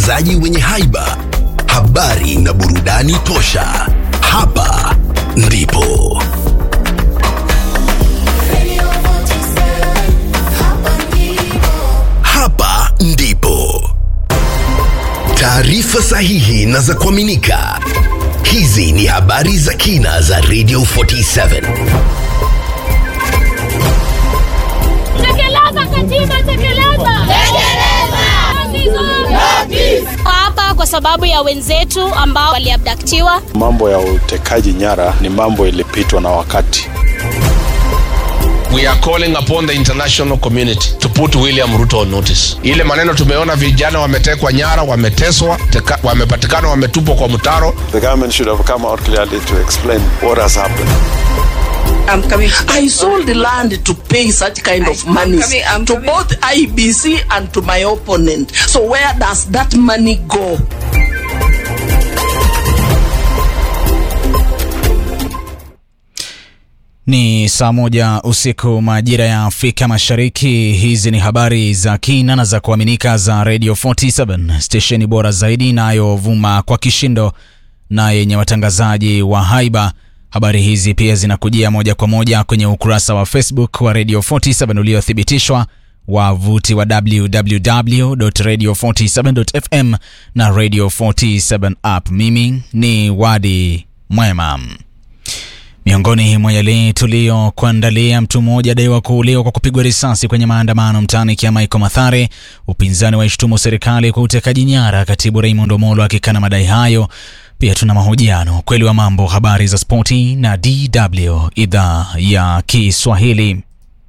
watangazaji wenye haiba, habari na burudani tosha. Hapa ndipo hapa ndipo taarifa sahihi na za kuaminika. Hizi ni habari za kina za Radio 47. Tekeleza katiba, tekeleza. Hapa kwa sababu ya wenzetu ambao waliabdaktiwa. Mambo ya utekaji nyara ni mambo ilipitwa na wakati. We are calling upon the international community to put William Ruto on notice. Ile maneno tumeona vijana wametekwa nyara, wameteswa, teka, wamepatikana wametupwa kwa mtaro. The government should have come out clearly to explain what has happened. I'm coming. I sold the land to pay such kind of money coming, I'm to coming. both IBC and to my opponent. So where does that money go? Ni saa moja usiku majira ya Afrika Mashariki. Hizi ni habari za kina na za kuaminika za Radio 47 stesheni bora zaidi inayovuma kwa kishindo na yenye watangazaji wa haiba. Habari hizi pia zinakujia moja kwa moja kwenye ukurasa wa Facebook wa Radio 47 uliothibitishwa, wavuti wa www.radio47.fm na Radio 47 app. Mimi ni Wadi Mwema. Miongoni mwa yale tuliyokuandalia, mtu mmoja adaiwa kuuliwa kwa kupigwa risasi kwenye maandamano mtaani Kiamaiko Mathare. Upinzani waishtumu serikali kwa utekaji nyara, katibu Raymond Omolo akikana madai hayo. Pia tuna mahojiano, ukweli wa mambo, habari za spoti na DW idhaa ya Kiswahili.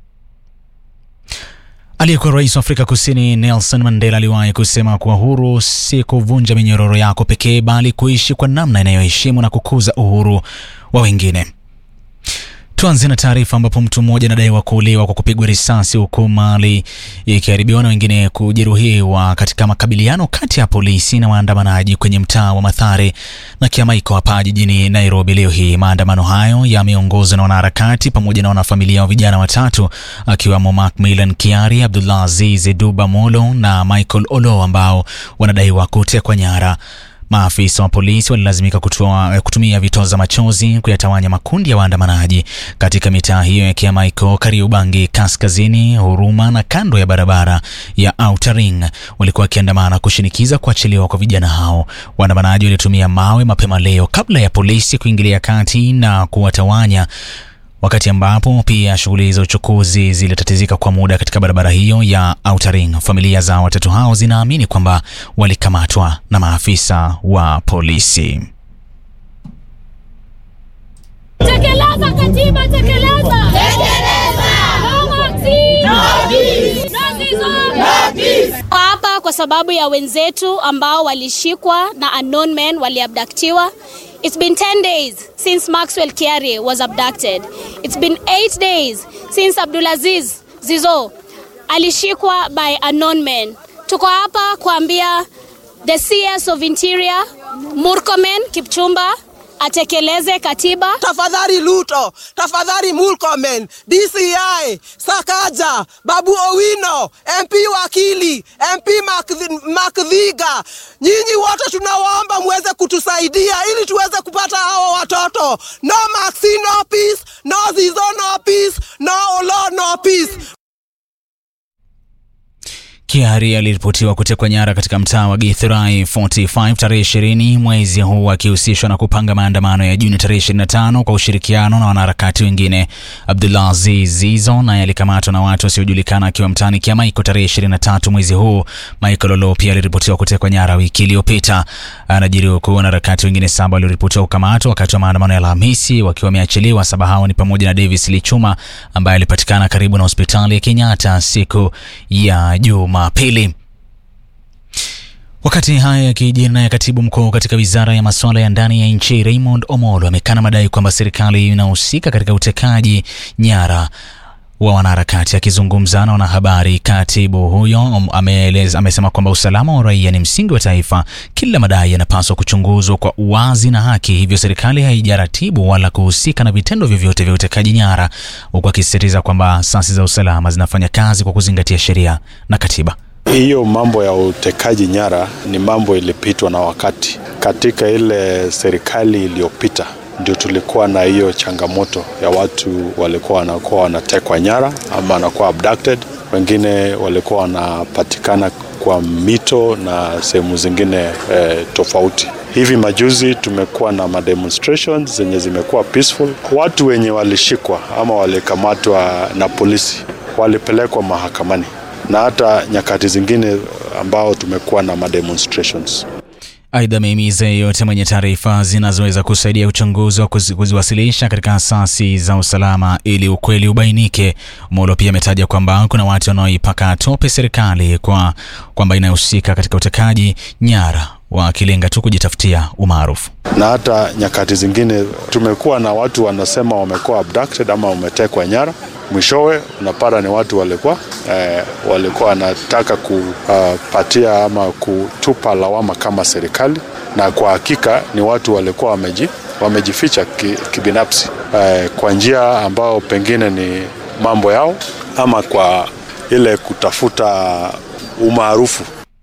Aliyekuwa rais wa Afrika Kusini Nelson Mandela aliwahi kusema kuwa huru si kuvunja minyororo yako pekee, bali kuishi kwa namna inayoheshimu na kukuza uhuru wa wengine. Tuanze na taarifa ambapo mtu mmoja anadaiwa kuuliwa kwa kupigwa risasi huku mali ikiharibiwa na wengine kujeruhiwa katika makabiliano kati ya polisi na waandamanaji kwenye mtaa wa Mathare na Kiamaiko hapa jijini Nairobi leo hii. Maandamano hayo yameongozwa na wanaharakati pamoja na wanafamilia wa vijana watatu akiwemo Macmillan Kiari, Abdullah Aziz Duba Molo na Michael Olo ambao wanadaiwa kutekwa nyara. Maafisa wa polisi walilazimika kutua, kutumia vitoza machozi kuyatawanya makundi ya waandamanaji katika mitaa hiyo ya Kiamaiko, Kariobangi Kaskazini, Huruma na kando ya barabara ya Outer Ring. Walikuwa wakiandamana kushinikiza kuachiliwa kwa vijana hao. Waandamanaji walitumia mawe mapema leo kabla ya polisi kuingilia kati na kuwatawanya wakati ambapo pia shughuli za uchukuzi zilitatizika kwa muda katika barabara hiyo ya Outer Ring. Familia za watatu hao zinaamini kwamba walikamatwa na maafisa wa polisi. Tekeleza katiba, tekeleza. No Maxi. No Zizzo. Hapa kwa sababu ya wenzetu ambao walishikwa na unknown men waliabdaktiwa. It's been 10 days since Maxwell Kiari was abducted. It's been 8 days since Abdulaziz Zizo alishikwa by unknown men. Tuko hapa kuambia the CS of Interior Murkomen Kipchumba atekeleze katiba. Tafadhali Luto, tafadhali Murkomen, DCI, Sakaja, Babu Owino, MP Wakili, MP Makthi- Makdhiga, nyinyi wote tunawaomba muweze kutusaidia ili tuweze kupata hawa watoto. No Maxi, no peace, no Zizo, no peace, no Olo, no peace. Kiari aliripotiwa kutekwa nyara katika mtaa wa Githurai 45 tarehe 20 mwezi huu akihusishwa na kupanga maandamano ya Juni tarehe 25 kwa ushirikiano na wanaharakati wengine. Abdullah Aziz Zizo naye alikamatwa na watu wasiojulikana akiwa mtaani Kiamaiko tarehe 23 mwezi huu. Michael Olo pia aliripotiwa kutekwa nyara wiki iliyopita. Anajiri huku wanaharakati wengine saba walioripotiwa kukamatwa wakati wa maandamano ya Alhamisi wakiwa wameachiliwa. Saba hao ni pamoja na Davis Lichuma ambaye alipatikana karibu na hospitali ya Kenyatta siku ya Jumapili. Wakati haya yakijiri, naye katibu mkuu katika wizara ya masuala ya ndani ya nchi Raymond Omolo amekana madai kwamba serikali inahusika katika utekaji nyara wa wanaharakati. Akizungumza na wanahabari, katibu huyo um, ameeleza, amesema kwamba usalama wa raia ni msingi wa taifa. Kila madai yanapaswa kuchunguzwa kwa uwazi na haki, hivyo serikali haijaratibu wala kuhusika na vitendo vyovyote vya utekaji nyara, huku akisisitiza kwamba asasi za usalama zinafanya kazi kwa kuzingatia sheria na katiba. Hiyo mambo ya utekaji nyara ni mambo ilipitwa na wakati. Katika ile serikali iliyopita ndio tulikuwa na hiyo changamoto ya watu walikuwa wanakuwa wanatekwa nyara ama wanakuwa abducted, wengine walikuwa wanapatikana kwa mito na sehemu zingine eh, tofauti. Hivi majuzi tumekuwa na mademonstrations zenye zimekuwa peaceful. Watu wenye walishikwa ama walikamatwa na polisi walipelekwa mahakamani na hata nyakati zingine ambao tumekuwa na mademonstrations. Aidha, amehimiza yeyote mwenye taarifa zinazoweza kusaidia uchunguzi wa kuzi- kuziwasilisha katika asasi za usalama ili ukweli ubainike. Molo pia ametaja kwamba kuna watu wanaoipaka tope serikali kwa kwamba inahusika katika utekaji nyara, wakilenga tu kujitafutia umaarufu. na hata nyakati zingine tumekuwa na watu wanasema wamekuwa abducted ama wametekwa nyara, mwishowe unapata ni watu walikuwa eh, walikuwa wanataka kupatia ama kutupa lawama kama serikali, na kwa hakika ni watu walikuwa wameji, wamejificha ki, kibinafsi eh, kwa njia ambao pengine ni mambo yao ama kwa ile kutafuta umaarufu.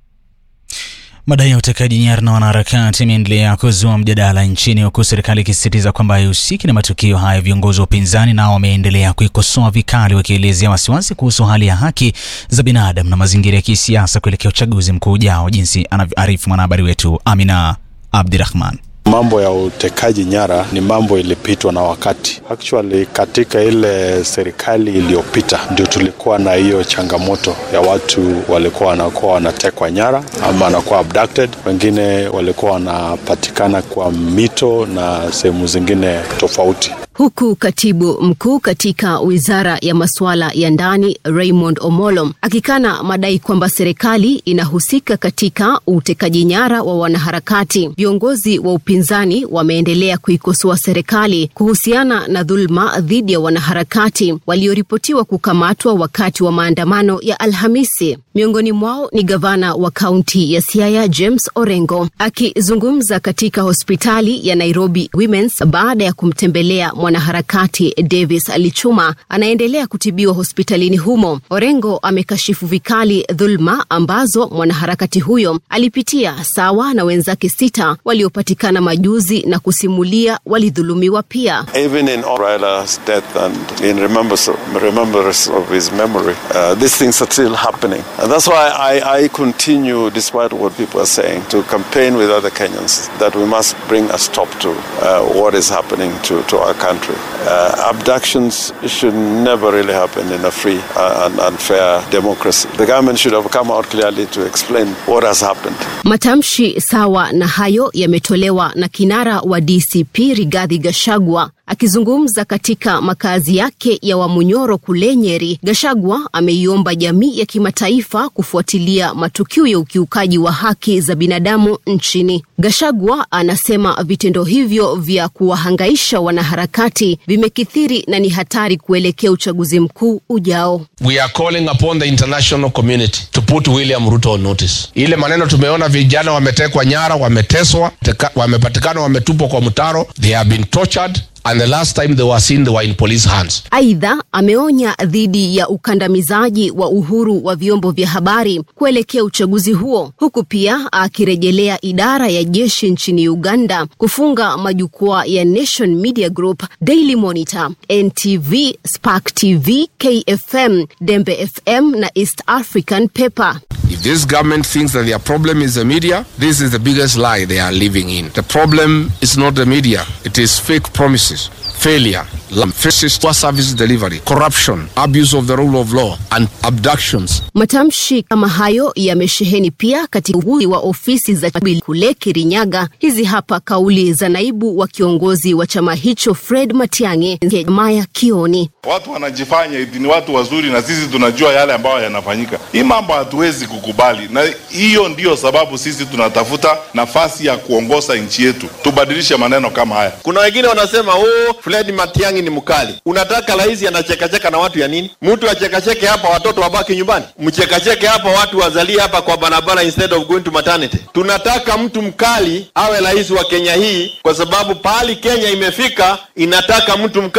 Madai ya utekaji nyara na wanaharakati imeendelea kuzua mjadala nchini huku serikali ikisisitiza kwamba haihusiki na matukio haya. Viongozi wa upinzani nao wameendelea kuikosoa vikali, wakielezea wasiwasi kuhusu hali ya haki za binadamu na mazingira ya kisiasa kuelekea uchaguzi mkuu ujao, jinsi anavyoarifu mwanahabari wetu Amina Abdirahman. Mambo ya utekaji nyara ni mambo ilipitwa na wakati. Actually, katika ile serikali iliyopita ndio tulikuwa na hiyo changamoto ya watu walikuwa wanakuwa wanatekwa nyara ama wanakuwa abducted, wengine walikuwa wanapatikana kwa mito na sehemu zingine tofauti. Huku katibu mkuu katika wizara ya masuala ya ndani Raymond Omolo akikana madai kwamba serikali inahusika katika utekaji nyara wa wanaharakati, viongozi wa upinzani wameendelea kuikosoa serikali kuhusiana na dhuluma dhidi ya wanaharakati walioripotiwa kukamatwa wakati wa maandamano ya Alhamisi. Miongoni mwao ni gavana wa kaunti ya Siaya James Orengo akizungumza katika hospitali ya Nairobi Women's baada ya kumtembelea mwanaharakati Davis Alichuma anaendelea kutibiwa hospitalini humo. Orengo amekashifu vikali dhulma ambazo mwanaharakati huyo alipitia sawa na wenzake sita waliopatikana majuzi na kusimulia walidhulumiwa pia. Even in Raila's death and in remembrance of, remembrance of his memory, uh, these things are still happening. And that's why I, I continue, despite what people are saying, to campaign with other Kenyans that we must bring a stop to uh, what is happening to, to our country. Uh, abductions should never really happen in a free uh, and, and fair democracy. The government should have come out clearly to explain what has happened. Matamshi sawa na hayo yametolewa na kinara wa DCP Rigathi Gachagua akizungumza katika makazi yake ya Wamunyoro kule Nyeri. Gachagua ameiomba jamii ya kimataifa kufuatilia matukio ya ukiukaji wa haki za binadamu nchini. Gachagua anasema vitendo hivyo vya kuwahangaisha wanaharakati vimekithiri na ni hatari kuelekea uchaguzi mkuu ujao. we are calling upon the international community to put William Ruto on notice. Ile maneno tumeona vijana wametekwa nyara, wameteswa, teka- wamepatikana wametupwa kwa mtaro, they have been tortured and the last time they were seen they were in police hands. Aidha, ameonya dhidi ya ukandamizaji wa uhuru wa vyombo vya habari kuelekea uchaguzi huo, huku pia akirejelea idara ya jeshi nchini Uganda kufunga majukwaa ya Nation Media Group, Daily Monitor, NTV, Spark TV, KFM, Dembe FM na East African Paper. If this government thinks that their problem is the media, this is the biggest lie they are living in. The problem is not the media, it is fake promises, failure, faces poor service delivery, corruption, abuse of the rule of law, and abductions. Matamshi kama hayo yamesheheni pia katika ugunduzi wa ofisi za Jubilee kule Kirinyaga. Hizi hapa kauli za naibu wa kiongozi wa chama hicho Fred Matiang'i, Maya Kioni. Watu wanajifanya eti ni watu wazuri na sisi tunajua yale ambayo yanafanyika. Hii mambo hatuwezi kukubali, na hiyo ndiyo sababu sisi tunatafuta nafasi ya kuongoza nchi yetu, tubadilishe maneno kama haya. Kuna wengine wanasema oh, Fred Matiang'i ni mkali. Unataka rais anachekacheka na watu ya nini? Mtu achekacheke hapa, watoto wabaki nyumbani, mchekacheke hapa, watu wazalie hapa kwa barabara instead of going to maternity. Tunataka mtu mkali awe rais wa Kenya hii, kwa sababu pahali Kenya imefika inataka mtu mka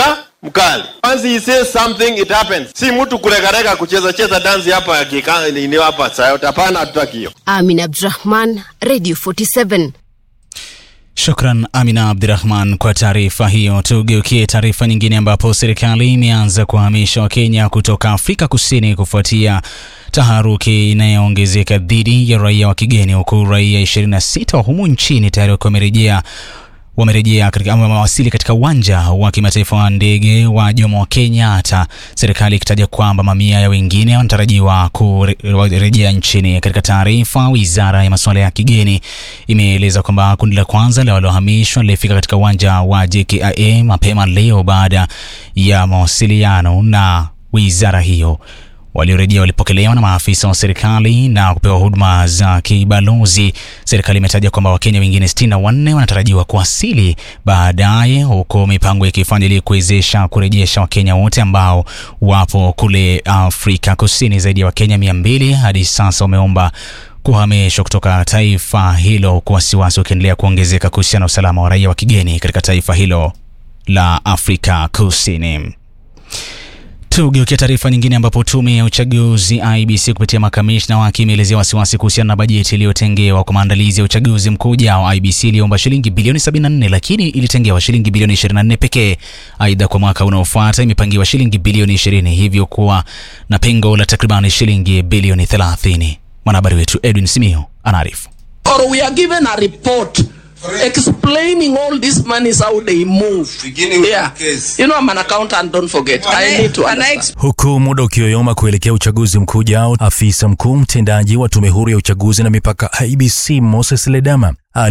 mkali. Once he says something it happens. Si mtu kuregarega kucheza cheza dansi hapa kika ni hapa sayo. Hapana, hatutaki hiyo. Amin Abdurahman, Radio 47. Shukran Amina Abdirahman kwa taarifa hiyo. Tugeukie taarifa nyingine, ambapo serikali imeanza kuhamisha Wakenya kutoka Afrika Kusini kufuatia taharuki inayoongezeka dhidi ya raia wa kigeni, huku raia 26 wa humu nchini tayari wakiwa wamerejea wamerejea katika ama wamewasili katika uwanja wa kimataifa wa ndege wa Jomo Kenyatta, serikali ikitaja kwamba mamia ya wengine wanatarajiwa kurejea nchini. Katika taarifa, wizara ya masuala ya kigeni imeeleza kwamba kundi la kwanza la waliohamishwa lilifika katika uwanja wa JKIA mapema leo baada ya mawasiliano na wizara hiyo. Waliorejea walipokelewa na maafisa wa serikali na kupewa huduma za kibalozi. Serikali imetaja kwamba Wakenya wengine 64 wanatarajiwa kuwasili baadaye, huku mipango ikifanya ili kuwezesha kurejesha Wakenya wote ambao wapo kule Afrika Kusini. Zaidi ya Wakenya 200 hadi sasa wameomba kuhamishwa kutoka taifa hilo, huku wasiwasi ukiendelea kuongezeka kuhusiana na usalama wa raia wa kigeni katika taifa hilo la Afrika Kusini. Tugeukia taarifa nyingine ambapo tume ya uchaguzi IBC kupitia makamishna wake imeelezea wasiwasi kuhusiana na bajeti iliyotengewa kwa maandalizi ya uchaguzi mkuu ujao. IBC iliomba shilingi bilioni 74 lakini ilitengewa shilingi bilioni 24 pekee. Aidha, kwa mwaka unaofuata imepangiwa shilingi bilioni 20, hivyo kuwa na pengo la takriban shilingi bilioni 30. Mwanahabari wetu Edwin Simio anaarifu. or we are given a report explaining all these monies how they move. yeah. You know I'm an accountant, don't forget. I need to understand. Huku muda ukiyoyoma kuelekea uchaguzi mkuu ujao, afisa mkuu mtendaji wa tume huru ya uchaguzi na mipaka IBC Moses Ledama